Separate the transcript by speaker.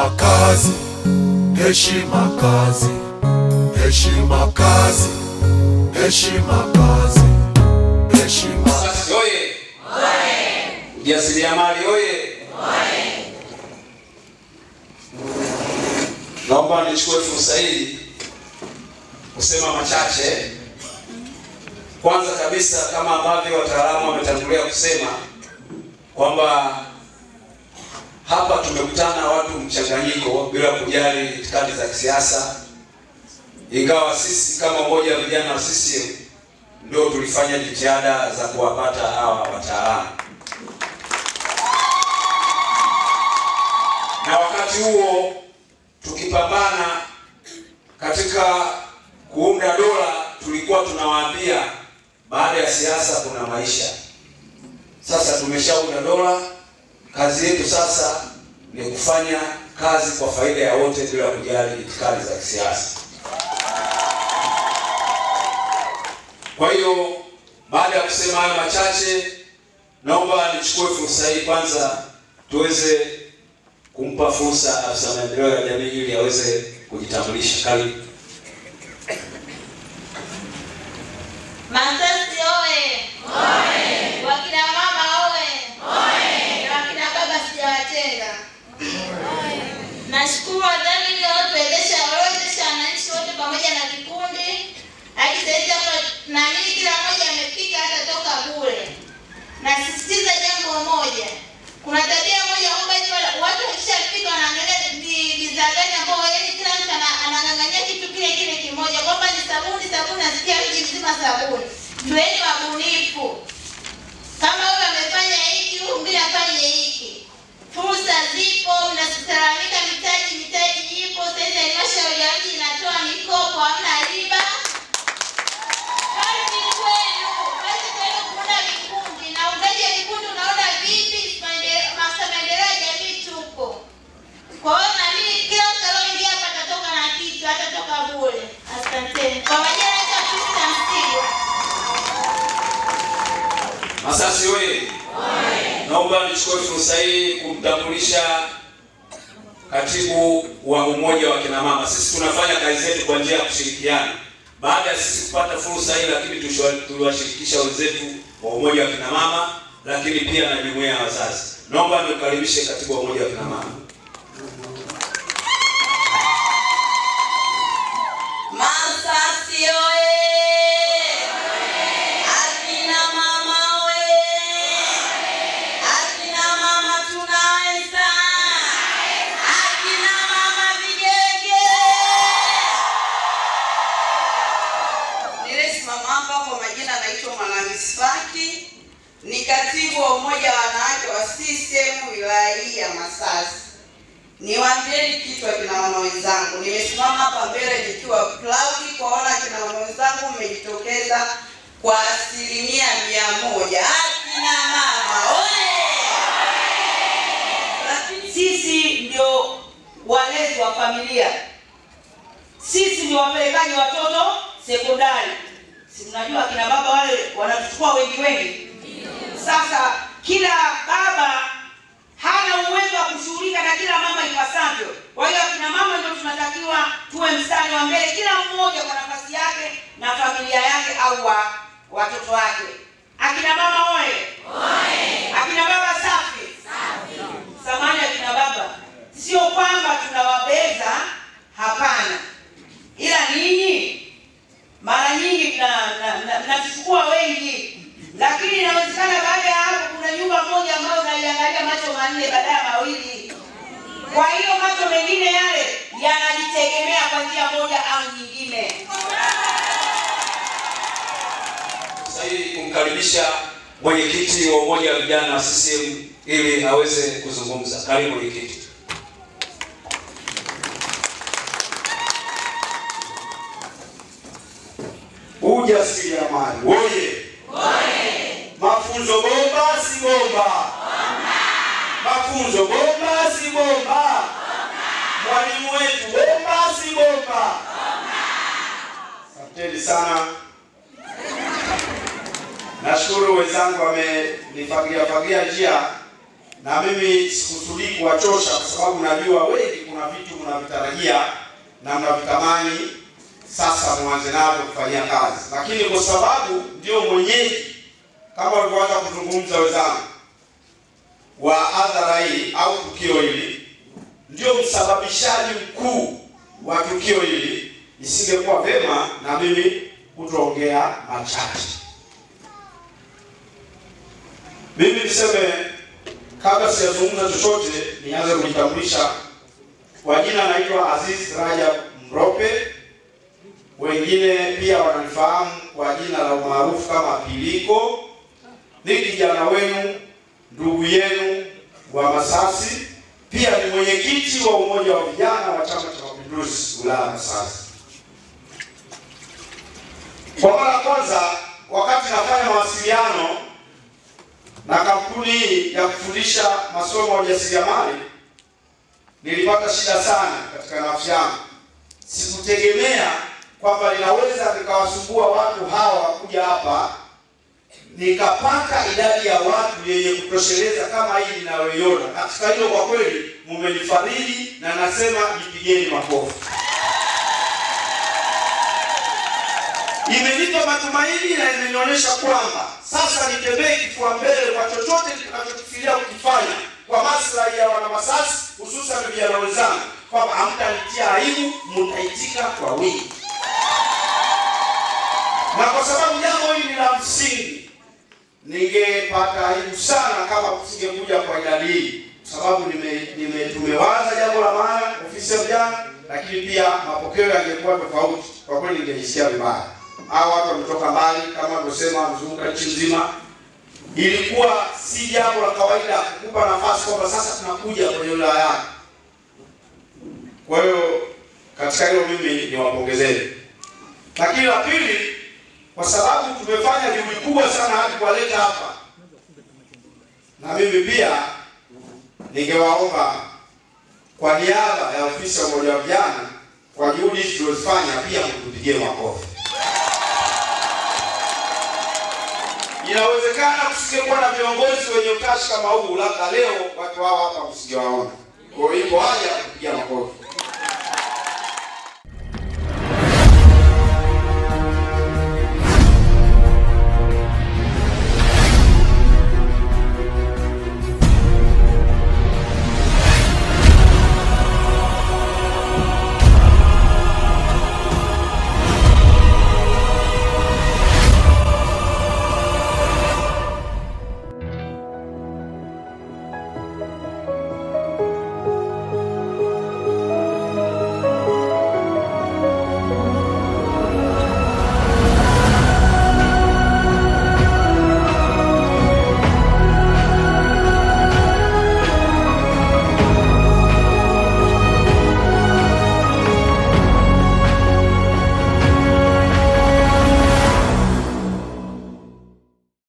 Speaker 1: heshima kazi, heshima kazi, heshima kazi, heshima kazi, heshima
Speaker 2: Sasi oye! Ujasiriamali oye! Naomba nichukue fursa hii kusema machache. Kwanza kabisa, kama ambavyo wataalamu wametangulia kusema kwamba hapa tumekutana watu mchanganyiko bila kujali itikadi za kisiasa, ingawa sisi kama umoja wa vijana wa CCM ndio tulifanya jitihada za kuwapata hawa wataalamu, na wakati huo tukipambana katika kuunda dola, tulikuwa tunawaambia baada ya siasa kuna maisha. Sasa tumeshaunda dola, kazi yetu sasa ni kufanya kazi kwa faida ya wote bila kujali itikadi za kisiasa. Kwa hiyo baada ya kusema hayo machache, naomba nichukue fursa hii kwanza tuweze kumpa fursa afisa maendeleo ya jamii ili aweze kujitambulisha. Karibu.
Speaker 3: Masasi oye! Wakina mama oye! Na wakina baba sijawatenga. Nashukuru wadhamini waliotuwezesha waliowezesha wananchi wote pamoja na vikundi. Hadi saizi hapa naamini kila mmoja amefika hata toka bure. Nasisitiza jambo moja, kuna tabia moja kwamba hivi watu wakishafika wanaangalia bi- bidhaa gani ambao yaani kila mtu ana- anang'ang'ania kitu kile kile kimoja kwamba ni sabuni sabuni, nasikia mji mzima sabuni. Tuweni wabunifu, kama huyu amefanya hiki, huyu mwingine afanye hiki. Fursa zipo, mnalalamika mitaji, mitaji ipo. Sasa halmashauri ya mji inatoa mikopo, hamna riba. Kazi kwenu, kazi kwenu kuunda vikundi na uundaji wa vikundi unaona vipi? Maende- Maafisa maendeleo ya jamii tupo. Kwa hiyo na mimi kila mtu alioingia hapa atatoka na kitu, hatatoka bure. Asanteni. Kwa majina naitwa Prisca Msigwa.
Speaker 2: Masasi oye! Naomba nichukue fursa hii kumtambulisha katibu wa umoja wa kina mama. Sisi tunafanya kazi zetu kwa njia ya kushirikiana. Baada ya sisi kupata fursa hii, lakini tushwa- tuliwashirikisha wenzetu wa umoja wa kina mama, lakini pia na jumuiya ya wazazi. Naomba nikukaribishe katibu wa umoja wa kina mama.
Speaker 4: Masasi oye! Akina mama oye! Akina mama tunaweza! Akina mama vigege! Nilisimama hapa kwa majina naitwa Mwanamisi Faki, ni katibu wa umoja wa wanawake wa CCM wilaya hii ya Masasi. Niwaambieni kitu akina mama wenzangu, nimesimama hapa mbele nikiwa proud kuwaona akina mama wenzangu mmejitokeza kwa asilimia mia moja. Akina mama oye! Lakini sisi ndio walezi wa familia, sisi ndio wapelekaji watoto sekondari. Si mnajua akina baba wale wanatuchukua wengi wengi. Sasa kila baba hana uwezo wa kushughulika na kila mama ipasavyo. Kwa hiyo akina mama ndio tunatakiwa tuwe mstari wa mbele, kila mmoja kwa nafasi yake na familia yake au wa watoto wake. Akina mama oye! Akina baba safi! Samani akina baba, sio kwamba tunawabeza, hapana, ila ninyi mara nyingi mna- mna- mna- mnatuchukua wengi, lakini inawezekana baada ya hapo kuna nyumba moja ambayo unaiangalia macho manne badala ya mawili. Kwa hiyo macho mengine yale yanajitegemea kwa njia moja au nyingine.
Speaker 2: Sasa hii kumkaribisha mwenyekiti wa umoja wa vijana wa CCM ili aweze kuzungumza. Karibu mwenyekiti.
Speaker 5: Ujasiriamali oye! Mafunzo bomba si bomba? Mafunzo bomba si bomba? Mwalimu wetu bomba si bomba? Asanteni sana. Nashukuru wenzangu wamenifagia fagia njia, na mimi sikusudii kuwachosha kwa sababu najua wengi, kuna kuna vitu mnavitarajia na mnavitamani sasa mwanze navyo kufanyia kazi, lakini kwa sababu ndio mwenyeji kama walivyoanza kuzungumza wenzangu wa adhara hii au tukio hili, ndio msababishaji mkuu wa tukio hili, isingekuwa vema na mimi kutoongea machache. Mimi niseme kabla sijazungumza chochote, nianze kujitambulisha. Kwa jina naitwa Aziz Rajab Mrope, wengine pia wananifahamu kwa jina la umaarufu kama Piliko. Ni kijana wenu, ndugu yenu wa Masasi, pia ni mwenyekiti wa umoja wa vijana wa Chama cha Mapinduzi wilaya ya Masasi. Kwa mara ya kwanza wakati nafanya mawasiliano na kampuni hii ya kufundisha masomo ya ujasiriamali, nilipata shida sana katika nafsi yangu. Sikutegemea kwamba linaweza nikawasumbua watu hawa kuja hapa nikapata idadi ya watu yenye kutosheleza kama hii ninayoiona. Katika hilo kwa kweli mumenifariji na nasema jipigeni makofi. Imenipa matumaini na imenionyesha kwamba sasa nitembee kifua mbele kwa chochote nitakachokifikiria kukifanya kwa maslahi ya wanamasasi, hususan vijana wenzangu, kwamba hamtanitia aibu, mtaitika kwa wingi, na kwa sababu jambo hili ni la msingi, ningepata aibu sana kama kusingekuja kwa idadi hii, kwa sababu nime, nime tumewaza jambo la maana ofisi ya vijana, lakini pia mapokeo yangekuwa tofauti. Kwa kweli ningejisikia vibaya hao watu wametoka mbali, kama alivyosema, wamezunguka nchi nzima. Ilikuwa si jambo la kawaida kukupa nafasi kwamba sasa tunakuja kwenye wilaya yako. Kwa hiyo katika hilo mimi niwapongezeni, lakini la pili, kwa sababu tumefanya juhudi kubwa sana hadi kuwaleta hapa, na mimi pia ningewaomba kwa niaba ya ofisi ya umoja wa vijana, kwa juhudi hizi tulizofanya, pia mtupigie makofi. Inawezekana kusingekuwa na viongozi wenye utashi kama huu, labda leo watu hao hapa msingewaona. Kwa hiyo ipo haja ya kupigia makofi.